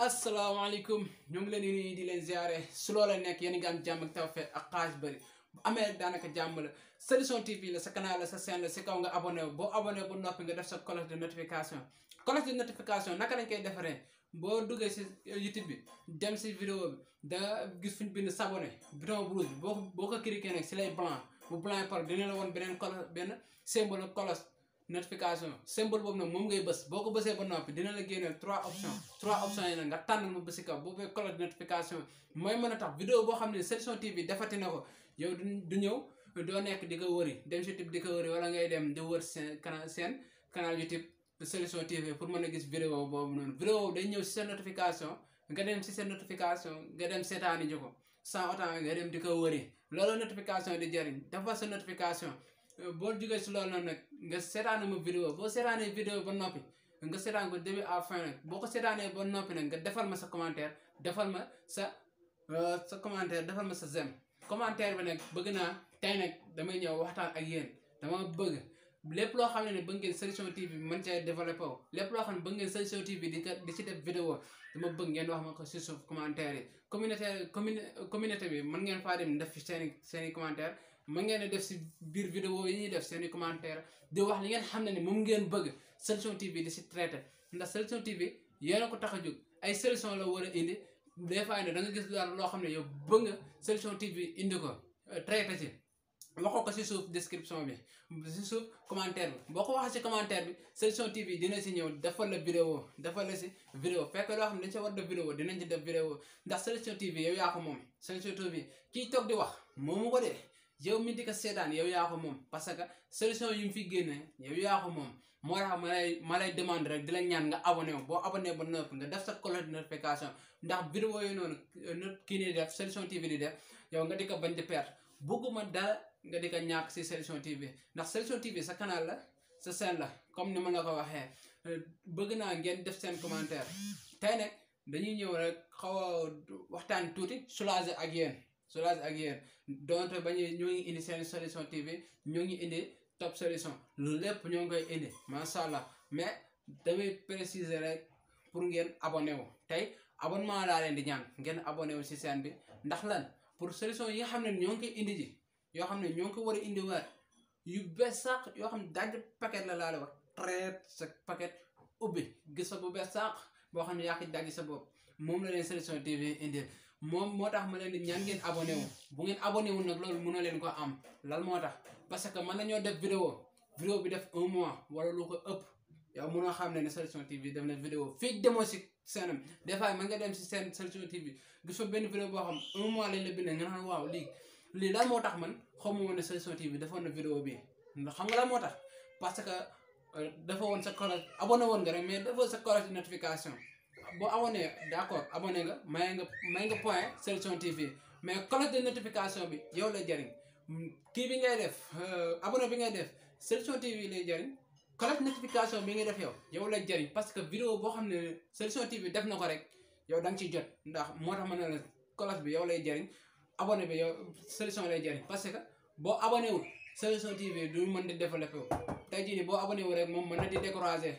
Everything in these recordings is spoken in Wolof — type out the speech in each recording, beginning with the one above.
asalaamaaleykum ñoo ngi leen di nuyu di leen ziare su loola nekk yéen a ngi am jàmm ak tawfeex ak xaaj bëri bu amee rek daanaka jàmm la solution TV la sa canal la sa chaîne la si kaw nga abonné wu boo abonné bu noppi nga def sa cloche de notification cloche de notification naka lañ koy defaree boo duggee si YouTube bi dem si vidéo bi da gis fuñ bind s'abonné bouton rouge bi boo boo ko cliqué nag si lay blanc bu blanc par dina la woon beneen cloche benn symbole cloche notification symbole boobu nag moom ngay bës boo ko bësee ba noppi dina la génneel trois options trois options yi nag nga tànn ma bësi kaw boo fee cloche de notification mooy mën a tax vidéo boo xam ne solution TV defati na ko yow du du ñëw doo nekk di ko wëri dem si YouTube di ko wëri wala ngay dem di wër seen canal seen canal YouTube solution TV pour mën a gis vidéo boobu noonu vidéo day ñëw si seen notification nga dem si seen notification nga dem seetaani ji ko sans autant nga dem di ko wëri loolu notification di jëriñ dafa sa notification boo jógee si loolu noonu nag nga seetaane ma vidéo boo seetaanee vidéo ba noppi nga seetaan ko début à fin nag boo ko seetaanee ba noppi nag nga defal ma sa commentaire defal ma sa sa commentaire defal ma sa zem commentaire bi nag bëgg naa tey nag damay ñëw waxtaan ak yéen dama bëgg lépp loo xam ne ne bëgg ngeen solution TV mën cee développé wu lépp loo xam ne bëgg ngeen solution TV di di ci def vidéo dama bëgg ngeen wax ma ko si suuf commentaire yi communauté commune communauté bi mën ngeen faa dem def fi seen i seen i commentaire mën ngeen a def si biir vidéo yi ñuy def seen i commentaire di wax li ngeen xam ne ni moom ngeen bëgg solution TV di si traité ndax solution TV yéen a ko tax a jóg ay solution la war a indi des fois ne da nga gis daal loo xam ne yow bëgg nga solution TV indi ko traité ci waxoo ko si suuf description bi si suuf commentaire bi boo ko waxee si commentaire bi solution TV dina si ñëw defal la vidéo defal la si vidéo fekk loo xam ne dañ si war def vidéo dinañ ci def vidéo ndax solution TV yow yaa ko moom solution TV kii toog di wax moomu ko de yow mi di ko seetaan yow yaa ko moom parce que solution yi mu fi génne yow yaa ko moom moo tax ma lay ma lay demande rek di la ñaan nga abonné wu boo abonné ba noppi nga def sa cloche de notification ndax vidéo yi noonu kii nii def solution TV di def yow nga di ko bañ di perte bëgguma dara nga di ko ñàkk si solution TV ndax solution TV sa canal la sa chaîne la comme ni ma la ko waxee bëgg naa ngeen def seen commentaire tey nag dañuy ñëw rek xaw a waxtaan tuuti soulager ak yéen soulager ak yéen donte ba ñu ñoo ngi indi seen solution TV ñoo ngi indi top solution lu lépp ñoo ngi koy indi macha allah mais damay préciser rek pour ngeen abonné wu tey abonnement laa leen di ñaan ngeen abonné wu si chaîne bi ndax lan pour solution yi nga xam ne ñoo ngi koy indi ji yoo xam ne ñoo ngi ko war a indiwaat yu bees sax yoo xam ne daj paquet la laa la wax traite sa paquet ubbi gis fa bu bees sax boo xam ne yaa ngi daj sa bopp moom la leen solution TV indi moom moo tax ma leen di ñaan ngeen abonné wu bu ngeen abonné wu nag loolu mënoo leen ko am lan moo tax parce que mën nañoo def vidéo vidéo bi def un mois wala lu ko ëpp yow mënoo xam ne ne solution TV def na vidéo fii demoo si seenam des fois mën nga dem si seen solution TV gis fa benn vidéo boo xam un mois lañ la bindee nga naan waaw lii lii lan moo tax man xamuma ne solution TV defoon na vidéo bi ndax xam nga lan moo tax parce que dafa woon sa cloche abonné woon nga rek mais dafa sa cloche de notification boo abonné d' accord abonné nga may nga may nga point solution TV mais cloche de notification bi yow lay jariñ kii bi ngay def abonné bi ngay def solution TV lay jariñ cloche notification bi ngay def yow yow lay jariñ parce que vidéo boo xam ne solution TV def na ko rek yow da nga ciy jot ndax moo tax ma ne la cloche bi yow lay jariñ abonné bi yow solution lay jariñ parce que boo abonné wul solution TV du mën di développé wu tey jii nii boo abonné wu rek moom mën na di décourager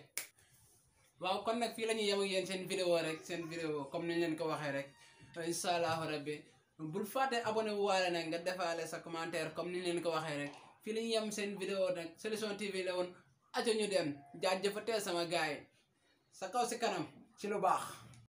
waaw kon nag fii la ñuy yem ak yéen seen vidéo rek seen vidéo comme niñ leen ko waxee rek incha allahu rabbi bul fàtte abonné wu waale nag nga defaale sa commentaire comme niñ leen ko waxee rek fii la ñuy yem seen vidéo nag solution TV la woon aco ñu dem jaajëfatee sama gaay sa kaw si kanam ci lu baax